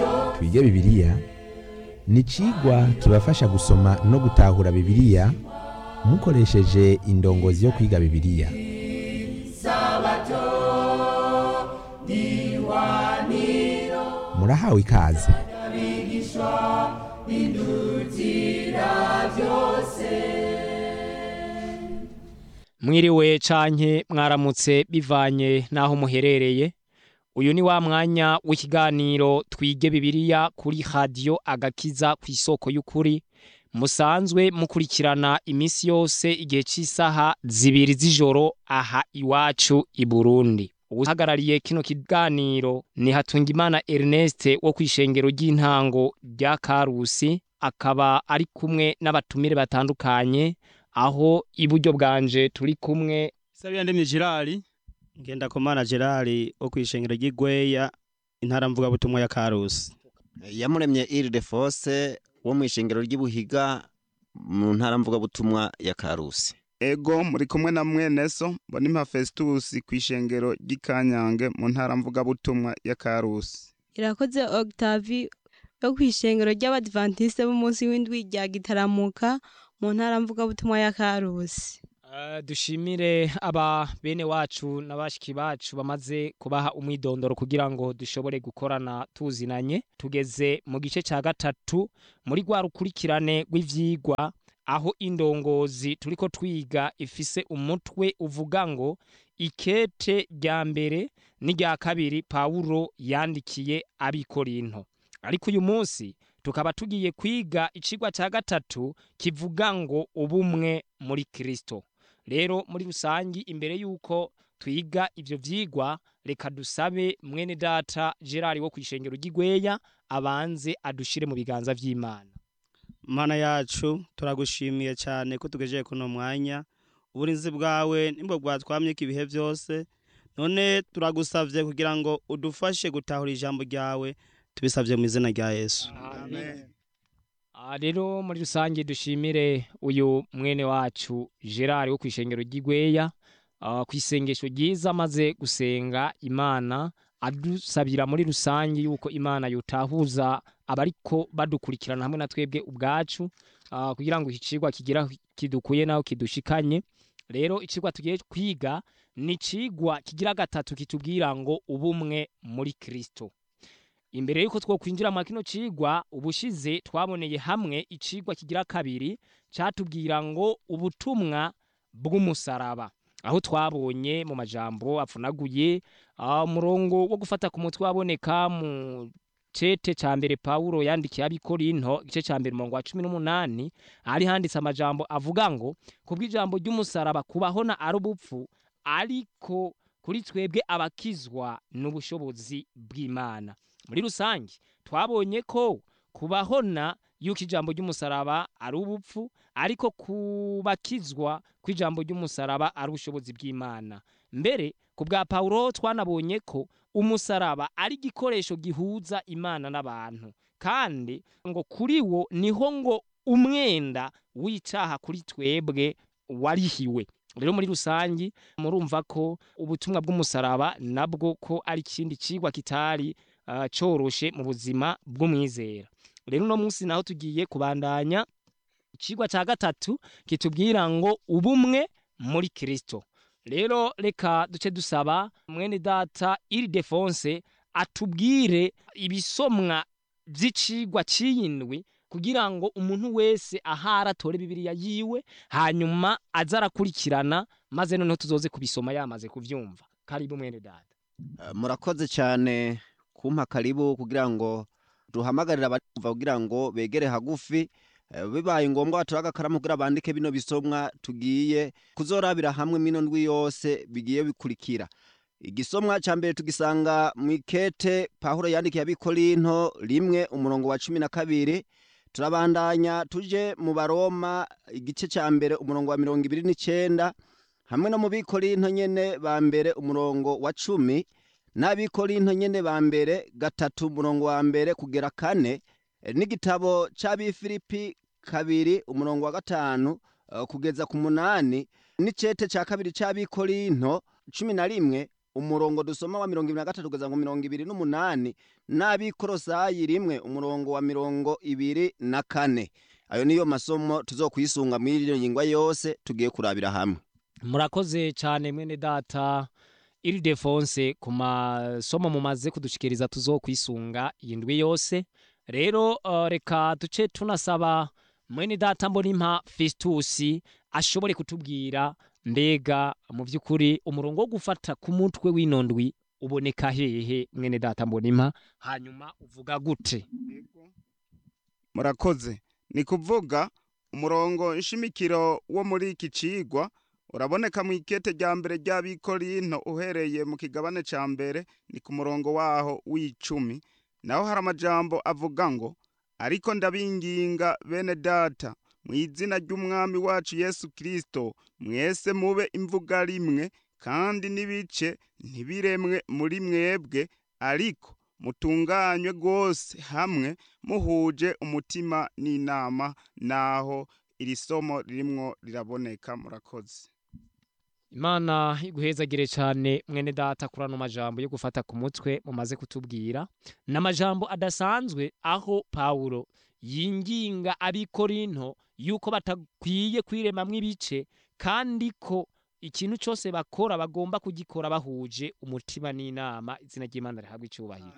twige bibiliya ni icigwa kibafasha gusoma no gutahura bibiliya mukoresheje indongozi yo kwiga bibiliya murahawe ikaze mwiriwe canke mwaramutse bivanye n'aho muherereye uyu ni wa mwanya w'ikiganiro twige bibiliya kuri radiyo agakiza ku isoko y'ukuri musanzwe mukurikirana iminsi yose igihe cy'isaha zibiri z'ijoro aha iwacu i burundi uhagarariye kino kiganiro ni hatungimana ernest wo ku ishengero ry'intango rya karusi akaba ari kumwe n'abatumire batandukanye aho iburyo bwanje turi kumwe Sabiya ndemye Gerard ngenda komana Gerard wo kwishengero ry'Igweya intara mvuga butumwa ya Karusi yamuremye Ile-de-Force wo mu ishengero ry'Ibuhiga mu ntara mvuga butumwa ya Karusi ego muri kumwe na mwene so mbonimpa Festus ku ishengero ry'ikanyange mu ntara mvuga butumwa ya Karusi irakoze Octavie yo ku ishengero ry'abadventiste b'umunsi w'indwi rya gitaramuka mu ntara mvuga butumwa ya Karusi Uh, dushimire aba bene wacu n'abashiki bacu bamaze kubaha umwidondoro kugira ngo dushobore gukorana tuzinanye tugeze mu gice cya gatatu muri rwa rukurikirane rw'ivyigwa aho indongozi turiko twiga ifise umutwe uvuga ngo ikete rya mbere n'irya kabiri Pawulo yandikiye abikorinto ariko uyu munsi tukaba tugiye kwiga icigwa cya gatatu kivuga ngo ubumwe muri Kristo rero muri rusangi imbere yuko twiga ivyo vyigwa reka dusabe mwene data Gerard wo kwishengero ry'Igweya abanze adushire mu biganza vy'Imana Mana yacu turagushimiye cyane ko tugejeje kuno mwanya uburinzi bwawe nimbo bwatwamye ibihe byose none turagusavye kugira ngo udufashe gutahura ijambo ryawe tubisavye mu izina rya Yesu Amen. Ah, rero muri rusange dushimire uyu mwene wacu Gerard wo kwishengero ry'Igweya uh, ku isengesho ryiza maze gusenga Imana adusabira muri rusange yuko Imana yotahuza abariko badukurikirana hamwe na twebwe ubwacu uh, kugira ngo ikicigwa kigira kidukuye naho kidushikanye rero icigwa tugiye kwiga ni icigwa kigira gatatu kitubwira ngo ubumwe muri Kristo imbere yuko two kwinjira mu kino cigwa ubushize twaboneye hamwe icigwa kigira kabiri catubwira ngo ubutumwa bw'umusaraba aho twabonye mu majambo apfunaguye umurongo wo gufata ku mutwe waboneka mu cete ca mbere Paulo yandikiye abikorinto igice ca mbere umurongo wa cumi n'umunani hari handitse amajambo avuga ngo kubw'ijambo ry'umusaraba kubahona ari ubupfu ariko kuri twebwe abakizwa n'ubushobozi bw'Imana muri rusange twabonye ko kubahona yuko ijambo ry'umusaraba ari ubupfu ariko kubakizwa kw'ijambo ry'umusaraba ari ubushobozi bw'Imana mbere ku bwa Paulo twanabonye ko umusaraba ari igikoresho gihuza Imana n'abantu kandi ngo kuri wo niho ngo umwenda w'icaha kuri twebwe warihiwe rero muri rusangi murumva ko ubutumwa bw'umusaraba nabwo ko ari ikindi cigwa kitari uh, coroshe mu buzima bw'umwizera rero uno munsi naho tugiye kubandanya icigwa ca gatatu kitubwira ngo ubumwe muri Kristo rero reka duce dusaba mwene data Ile-de-Force atubwire ibisomwa vy'icigwa c'iyindwi kugira ngo umuntu wese ahara atore bibiliya yiwe hanyuma aza arakurikirana maze noneho tuzoze kubisoma yamaze kuvyumva karibu mwene data Uh, murakoze cyane kumpa karibu kugira ngo duhamagarire abumva kugira ngo begere hagufi eh, bibaye ngombwa batora agakaramu kugira bandike bino bisomwa tugiye kuzorabira hamwe mino ndwi yose bigiye bikurikira igisomwa ca mbere tugisanga mu ikete pawulo yandikiye abikorinto rimwe umurongo wa cumi na kabiri turabandanya tuje mu baroma igice ca mbere umurongo wa mirongo ibiri n'icenda hamwe no mu bikorinto nyene ba mbere umurongo wa cumi n'abikorinto nyene ba mbere gatatu umurongo wa mbere kugera kane eh, n'igitabo c'abifilipi kabiri umurongo wa gatanu eh, kugeza ku munani n'icete ca kabiri c'abikorinto cumi na rimwe umurongo dusoma wa mirongo ibiri na gatatu kugeza ngo mirongo ibiri n'umunani n'abikorosayi rimwe umurongo wa mirongo ibiri na kane ayo niyo masomo tuzokwisunga muri iyo ngingwa yose tugiye kurabira hamwe murakoze cyane mwene data iridefonse ku masomo mumaze kudushikiriza tuzokwisunga iyi ndwi yose rero uh, reka duce tunasaba mwene data mbonimpa fesitusi ashobore kutubwira mbega mu by'ukuri umurongo wo gufata ku mutwe w'ino ndwi uboneka hehe mwene data mbonimpa hanyuma uvuga gute murakoze ni kuvuga umurongo nshimikiro wo muri iki cigwa uraboneka mu ikete rya mbere ry'abikorinto uhereye mu kigabane ca mbere ni ku murongo waho w'icumi naho hari amajambo avuga ngo ariko ndabinginga bene data mu izina ry'umwami wacu yesu kirisito mwese mube imvuga rimwe kandi n'ibice ntibiremwe muri mwebwe ariko mutunganywe rwose hamwe muhuje umutima n'inama naho iri somo ririmwo riraboneka murakoze imana iguhezagire cyane mwene data kuri ano majambo yo gufata ku mutwe mumaze kutubwira ni amajambo adasanzwe aho pawulo yinginga abikorinto yuko batakwiye kwiremamwo ibice kandi ko ikintu cyose bakora bagomba kugikora bahuje umutima n'inama izina ry'imana rihabwa icyubahiro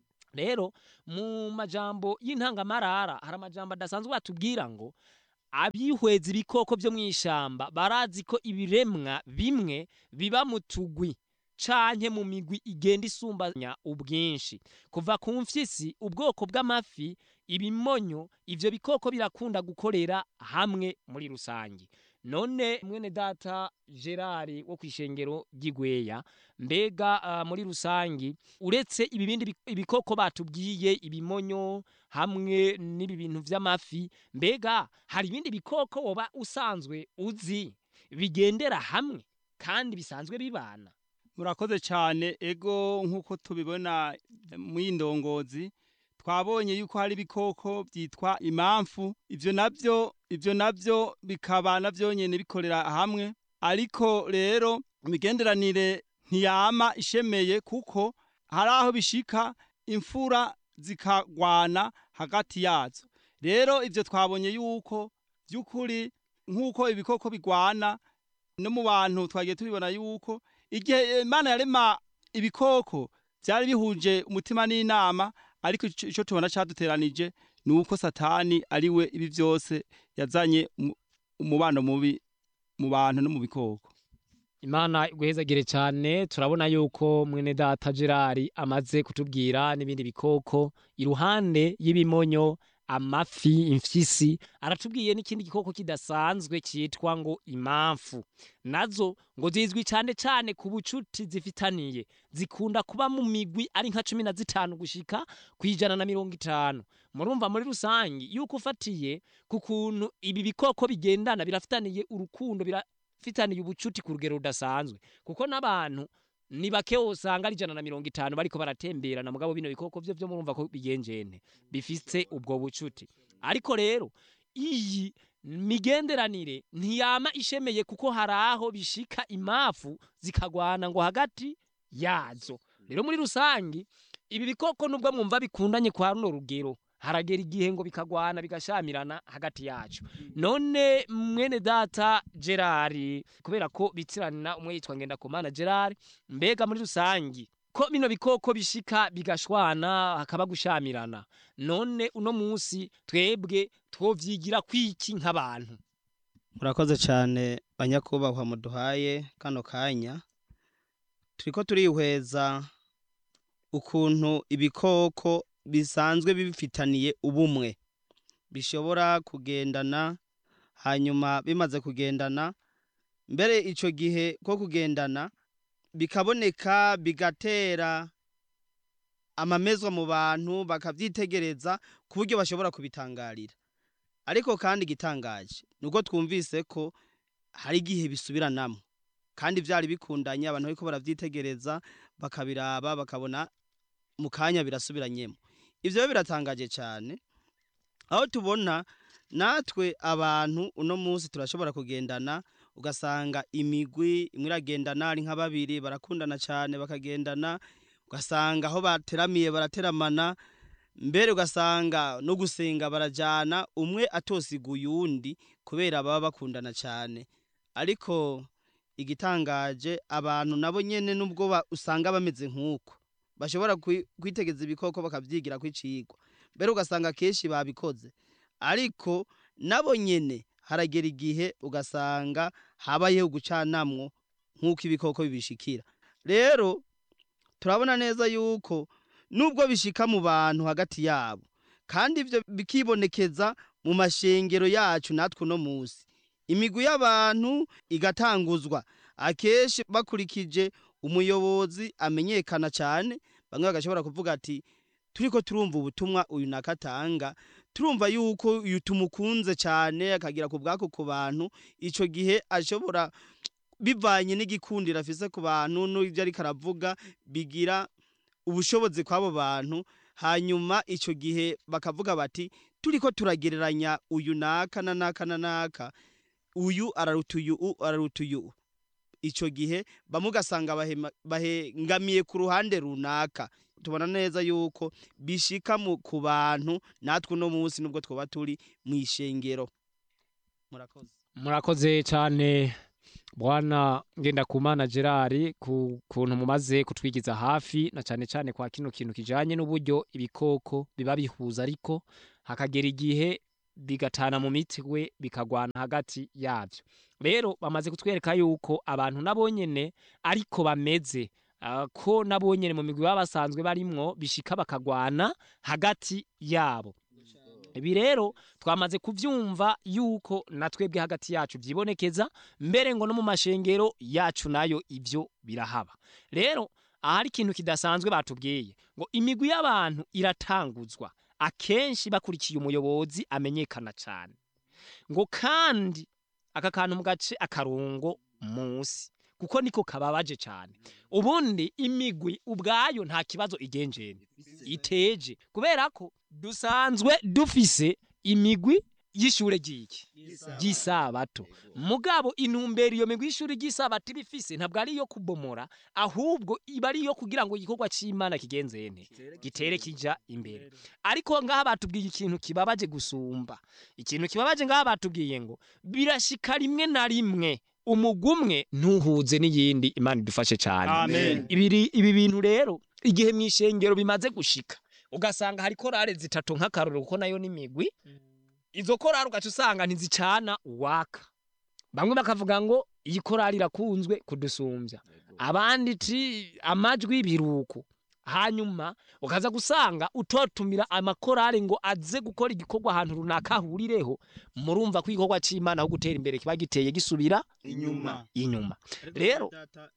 rero mu majambo y'intangamarara hari amajambo adasanzwe batubwira ngo abihweza ibikoko byo mu ishyamba barazi ko ibiremwa bimwe biba mu tugwi canke mu migwi igenda isumbanya ubwinshi kuva ku mfyisi ubwoko bw'amafi ibimonyo ivyo bikoko birakunda gukorera hamwe muri rusange none mwene data gerard wo kw'ishengero ry'igweya mbega uh, muri rusange uretse ibi bindi bi- ibikoko batubwiye ibimonyo hamwe n'ibi bintu vy'amafi mbega hari ibindi bikoko woba usanzwe uzi bigendera hamwe kandi bisanzwe bibana murakoze cyane ego nk'uko tubibona mu y'indongozi twabonye yuko hari ibikoko byitwa imamfu ibyo nabyo ibyo nabyo bikaba nabyo nyine bikorera hamwe ariko rero imigenderanire ntiyama ishemeye kuko hari aho bishika imfura zikagwana hagati yazo rero ibyo twabonye yuko by'ukuri nk'uko ibikoko bigwana no mu bantu twagiye tubibona yuko igihe imana yarema ibikoko byari bihuje umutima n'inama ariko ico ico tubona caduteranije ni uko satani ari we ibi byose yazanye umu- umubano mubi mu bantu no mu bikoko imana iguhezagire cyane turabona yuko mwene data gerard amaze kutubwira n'ibindi bikoko iruhande y'ibimonyo amafi imfyisi aratubwiye n'ikindi gikoko kidasanzwe cyitwa ngo imamfu nazo ngo zizwi cyane cyane ku bucuti zifitaniye zikunda kuba mu migwi ari nka cumi na zitanu gushika ku ijana na mirongo itanu murumva muri rusange yuko ufatiye ku kuntu ibi bikoko bigendana birafitaniye urukundo birafitaniye ubucuti ku rugero rudasanzwe kuko n'abantu ni bake usanga ari ijana na mirongo itanu bariko baratemberana mugabo bino bikoko byo byo murumva ko bigenjene bifise ubwo bucuti ariko rero iyi migenderanire ntiyama ishemeye kuko hari aho bishika imafu zikagwana ngo hagati yazo rero muri rusange ibi bikoko nubwo mwumva bikundanye kwa runo rugero haragera igihe ngo bikagwana bigashamirana hagati yacu none mwene data gerard kubera ko bitiranira umwe yitwa ngendakumana gerard mbega muri rusange ko bino bikoko bishika bigashwana hakaba gushamirana none uno munsi twebwe twovyigira kwiki nk'abantu murakoze cyane banyakubahwa muduhaye kano kanya turiko turihweza ukuntu ibikoko bisanzwe bifitaniye ubumwe bishobora kugendana hanyuma bimaze kugendana mbere ico gihe ko kugendana bikaboneka bigatera amamezwa mu bantu bakavyitegereza ku buryo bashobora kubitangarira ariko kandi igitangaje nuko twumvise ko hari igihe bisubiranamo kandi byari bikundanye abantu bariko baravyitegereza bakabiraba bakabona mu kanya birasubiranyemo ivyo rero biratangaje cyane aho tubona natwe abantu uno munsi turashobora kugendana ugasanga imigwi imwe iragendana ari nka babiri barakundana cyane bakagendana ugasanga aho bateramiye barateramana mbere ugasanga no gusenga barajyana umwe atosiguye uwundi kubera baba bakundana cyane ariko igitangaje abantu nabo nyene nubwo ba- usanga bameze nk'uko bashobora kwi- kwitegeza ibikoko bakavyigira kwicigwa mbere ugasanga kenshi babikoze ariko nabo nyene haragera igihe ugasanga habayeho gucanamwo nk'uko ibikoko bibishikira rero turabona neza yuko nubwo bishika mu bantu hagati yabo kandi ivyo bikibonekeza mu mashengero yacu natwe uno musi imigwi y'abantu igatanguzwa akenshi bakurikije umuyobozi amenyekana cyane bamwe bagashobora kuvuga ati turiko turumva ubutumwa uyu nakatanga turumva yuko uyu tumukunze cyane akagira ku bwako ku bantu ico gihe ashobora bivanye n'igikundiro afise ku bantu n'ibyo ariko aravuga bigira ubushobozi kw'abo bantu hanyuma ico gihe bakavuga bati turiko turagereranya uyu naka na naka na naka uyu araruta uyu u araruta uyu ico gihe bamwe ugasanga bahema- bahengamiye ku ruhande runaka tubona neza yuko bishika mu ku bantu natwe uno munsi nubwo twoba turi mu ishengero murakoze murakoze cyane bwana ngendakumana gerard ku kuntu mumaze kutwigiza hafi na cyane cyane kwa kino kintu kijanye n'uburyo ibikoko biba bihuza ariko hakagera igihe bigatana mu mitwe bikagwana hagati yabyo rero bamaze kutwereka yuko abantu nabo nyene ariko bameze ah, ko nabo nyene mu migwi baba basanzwe barimwo bishika bakagwana hagati yabo ibi rero twamaze kuvyumva yuko na twebwe hagati yacu vyibonekeza mbere ngo no mu mashengero yacu nayo ivyo birahaba rero ahari ikintu kidasanzwe batubwiye ngo imigwi y'abantu iratanguzwa akenshi bakurikiye umuyobozi amenyekana cyane ngo kandi aka kantu mu gace akarongo munsi kuko niko kababaje cyane ubundi imigwi ubwayo nta kibazo igenjene iteje kubera ko dusanzwe dufise imigwi y'ishure ry'iki ry'isabato mugabo intumbero iyo migwi y'ishure ry'isabato iba ifise ntabwo ari iyo kubomora ahubwo iba ari iyo kugira ngo igikorwa c'imana kigenzene gitere kija imbere ariko ngaha batubwiye ikintu kibabaje gusumba ikintu kibabaje ngaha batubwiye ngo birashika rimwe na rimwe umugumwe ntuhuze n'iyindi imana idufashe cyane Amen. ibiri ibi bintu rero igihe mu ishengero bimaze gushika ugasanga hari korale zitatu nk'akarorero kuko nayo n'imigwi izo korali ugaca usanga ntizicana uwaka bamwe bakavuga ngo iyi korali irakunzwe kudusumbya abandi ti amajwi biruko hanyuma ukaza gusanga utotumira amakorali ngo aze gukora igikorwa ahantu runaka ahurireho murumva ko igikorwa c'imana aho gutera imbere kiba giteye gisubira inyuma inyuma Rero-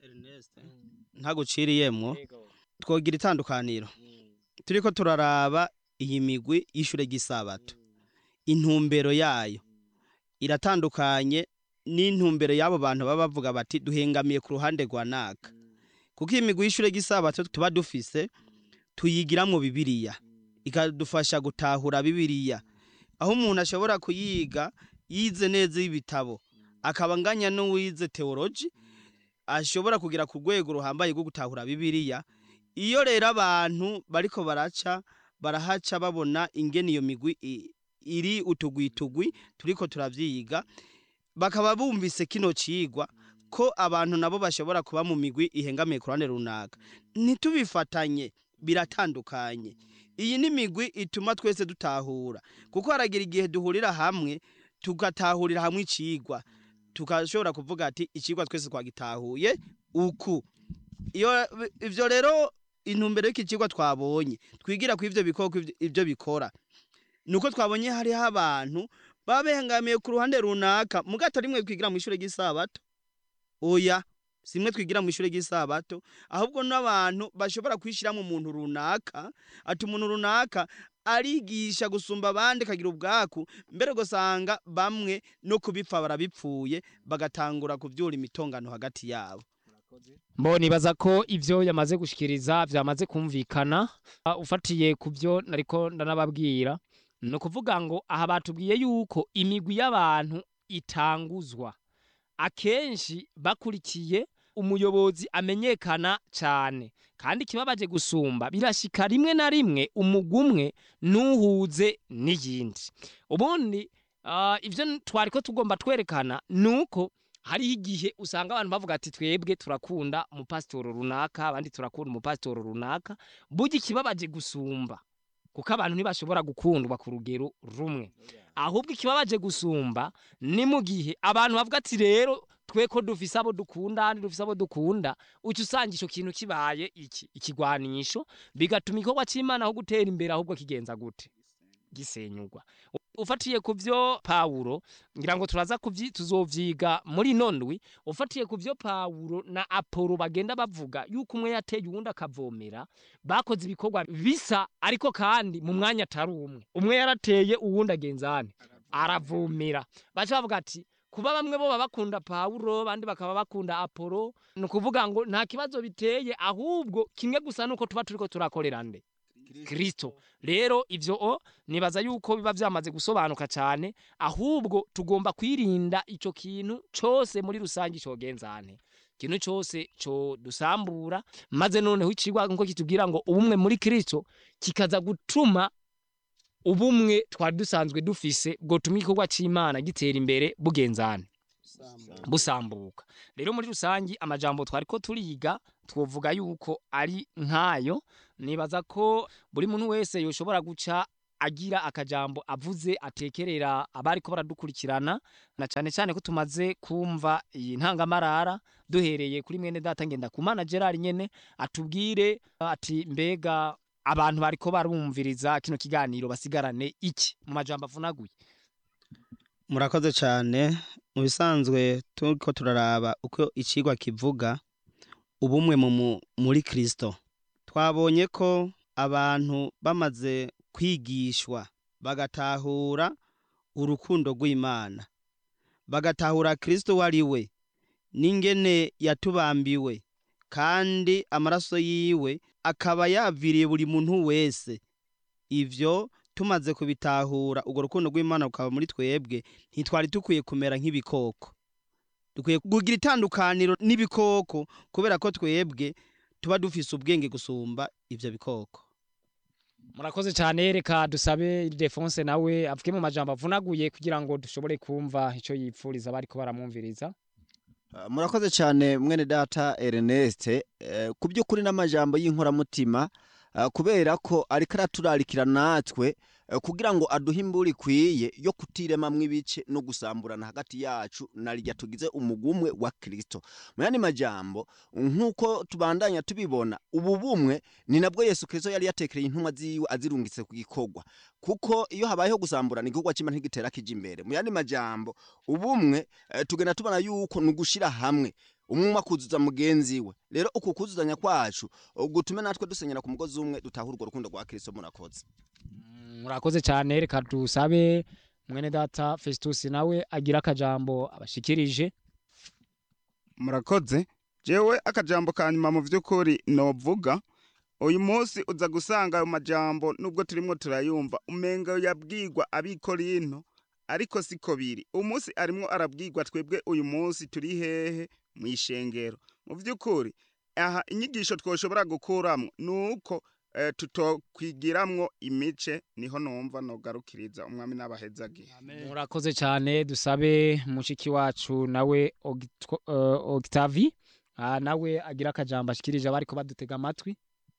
ntaguciriyemwo twogira itandukaniro turiko turaraba iyi migwi y'ishure ry'isabato intumbero yayo iratandukanye n'intumbero y'abo bantu baba bavuga bati duhengamiye ku ruhande rwa naka kuko iyi migwi y'ishure ry'isabato tuba dufise tuyigiramwo bibiriya ikadufasha gutahura bibiriya aho umuntu ashobora kuyiga yize neza y'ibitabo akaba anganya n'uwize teoloji ashobora kugira ku rwego ruhambaye rwo gutahura bibiriya iyo rero abantu bariko baraca barahaca babona ingene iyo migwi i- iri utugwitugwi turiko turavyiga bakaba bumvise kino cigwa ko abantu nabo bashobora kuba mu migwi ihengamiye ku ruhande runaka ntitubifatanye biratandukanye iyi ni imigwi ituma twese dutahura kuko haragira igihe duhurira hamwe tugatahurira hamwe icigwa tukashobora kuvuga ati icigwa twese twagitahuye uku iyo ivyo rero intumbero y'iki cigwa twabonye twigira ku ivyo bikoko ivyo- ivyo bikora nuko twabonye hariho abantu baba behangamiye ku ruhande runaka mugato rimwe twigira mu ishure ry'isabato oya simwe twigira mu ishure ry'isabato ahubwo n'abantu bashobora kwishiramwo umuntu runaka ati umuntu runaka arigisha gusumba abandi akagira ubwaku mbere ugasanga bamwe no kubipfa barabipfuye bagatangura kuvyura imitongano hagati yabo Mbo nibaza ko ivyo yamaze gushikiriza vyamaze kumvikana Ah, ufatiye ku vyo nariko ndanababwira ni ukuvuga ngo aha batubwiye yuko imigwi y'abantu itanguzwa akenshi bakurikiye umuyobozi amenyekana cyane kandi ikibabaje gusumba birashika rimwe na rimwe umugumwe ntuhuze n'iyindi ubundi ah, ivyo twari ko tugomba twerekana nuko hariho igihe usanga abantu bavuga ati twebwe turakunda umupasitoro runaka abandi turakunda umupasitoro runaka burya ikibabaje gusumba kuko abantu ntibashobora gukundwa ku rugero rumwe ahubwo ikibabaje gusumba ni mu gihe abantu bavuga ati rero twe ko dufise abo dukunda kandi dufise abo dukunda uca usanga ico kintu kibaye iki ikigwanisho bigatuma igikorwa c'imana aho gutera imbere ahubwo kigenza gute gisenyurwa ufatiye ku vyo pawulo ngira ngo turaza kuvyi tuzovyiga muri nondwi ufatiye ku vyo pawulo na apolo bagenda bavuga yuko umwe yateye uwundi akavomera bakoze ibikorwa bisa ariko kandi mu mwanya atari umwe umwe yarateye uwundi agenzane aravomera baca bavuga ati kuba bamwe bo baba bakunda pawulo abandi bakaba bakunda apolo ni ukuvuga ngo nta kibazo biteye ahubwo kimwe gusa nuko tuba turiko turakorera nde kristo rero ivyo o nibaza yuko biba vyamaze gusobanuka cyane ahubwo tugomba kwirinda ico kintu cose muri rusange cogenzane ikintu cose co dusambura maze noneho icigwa nko kitubwira ngo ubumwe muri kristo kikaza gutuma ubumwe twari dusanzwe dufise bwotuma igikorwa c'imana gitera imbere bugenzane busambuka rero muri rusangi amajambo twari ko turiga twovuga yuko ari nkayo nibaza ko buri muntu wese yoshobora guca agira akajambo avuze atekerera abari ko baradukurikirana na cyane cyane ko tumaze kumva iyi ntangamarara duhereye kuri mwene data ngenda kumana Gerard nyene atubwire ati mbega abantu bariko barumviriza kino kiganiro basigarane iki mu majambo avunaguye murakoze cyane mu bisanzwe turiko turaraba uko icigwa kivuga ubumwe mu mu- muri kristo twabonye ko abantu bamaze kwigishwa bagatahura urukundo rw'imana bagatahura kristo uwo ari we n'ingene yatubambiwe kandi amaraso yiwe akaba yaviriye buri muntu wese ivyo tumaze kubitahura urwo rukundo rw'imana rukaba muri twebwe ntitwari dukwiye kumera nk'ibikoko dukwiye kugira itandukaniro n'ibikoko kubera ko twebwe tuba dufise ubwenge gusumba ivyo bikoko murakoze cyane reka dusabe Defonse nawe avuge mu majambo avunaguye kugira ngo dushobore kumva ico yipfuriza bariko baramwumviriza Uh, murakoze cyane mwene data Ernest uh, ku by'ukuri n'amajambo y'inkoramutima uh, kubera ko ariko araturarikira natwe uh, kugira ngo aduhe imbura ikwiye yo kutiremamwo ibice no gusamburana hagati yacu na rya tugize umugumwe wa Kristo mu yandi majambo nk'uko tubandanya tubibona ubu bumwe ni nabwo Yesu Kristo yari yatekereye intumwa ziwe azirungitse ku gikorwa kuko iyo habayeho gusamburana igikorwa cy'Imana ntigitera kija imbere mu yandi majambo ubumwe eh, tugenda tubona yuko ni ugushira hamwe umwe akuzuza mugenzi we rero uku kuzuzanya kwacu gutume natwe dusenyera ku mugozi umwe dutahura urwo rukundo rwa kristo murakoze murakoze cyane reka dusabe mwene data Festus nawe agira akajambo abashikirije murakoze jewe akajambo ka nyuma mu vy'ukuri novuga uyu munsi uza gusanga ayo majambo nubwo turimwo turayumva umenga yabwirwa abikorinto ariko siko biri umunsi arimwo arabwirwa twebwe uyu munsi turi hehe mu ishengero mu vy'ukuri aha inyigisho twoshobora gukuramwo nuko eh, tutokwigiramwo imice niho numva nogarukiriza umwami n'abahezagihe murakoze cyane dusabe mushiki wacu nawe Ogitwa- eh, Octavie ah, nawe agira akajambo ashikirije abariko badutega amatwi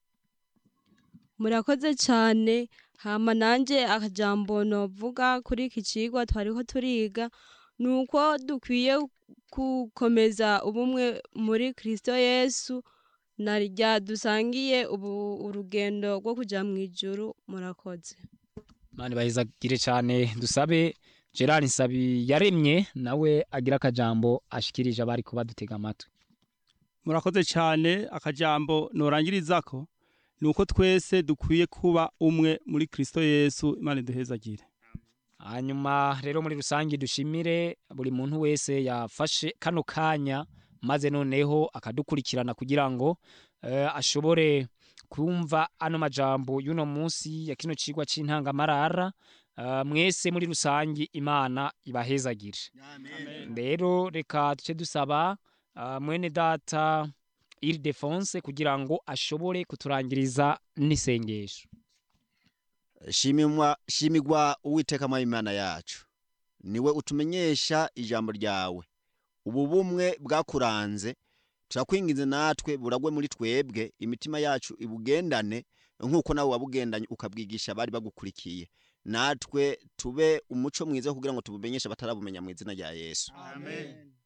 murakoze cyane hama nanjye akajambo novuga kuri iki cigwa twariko turiga ni uko dukwiye gukomeza ubumwe muri kristo yesu na rya dusangiye ubu urugendo rwo kuja mu ijuru murakoze mani bahezagire cyane dusabe Gerard Nsabi yaremye nawe agira akajambo ashikirije abariko badutega amatwi murakoze cyane akajambo norangirizako ni uko twese dukwiye kuba umwe muri kristo yesu imana iduhezagire hanyuma rero muri rusange dushimire buri muntu wese yafashe kano kanya maze noneho akadukurikirana kugira ngo eh, ashobore kumva ano majambo y'uno munsi ya kino cigwa c'intangamarara Ah, mwese muri rusangi imana ibahezagire rero reka duce dusaba ah, mwene data iridefonse kugira ngo ashobore kuturangiriza n'isengesho shimimwa shimigwa uwiteka mwami imana yacu niwe utumenyesha ijambo ryawe ubu bumwe bwakuranze turakwinginze natwe buragwe muri twebwe imitima yacu ibugendane nk'uko nawe wabugendanye ukabwigisha abari bagukurikiye natwe tube umuco mwiza kugira ngo tubumenyeshe abatarabumenya mu izina rya yesu amen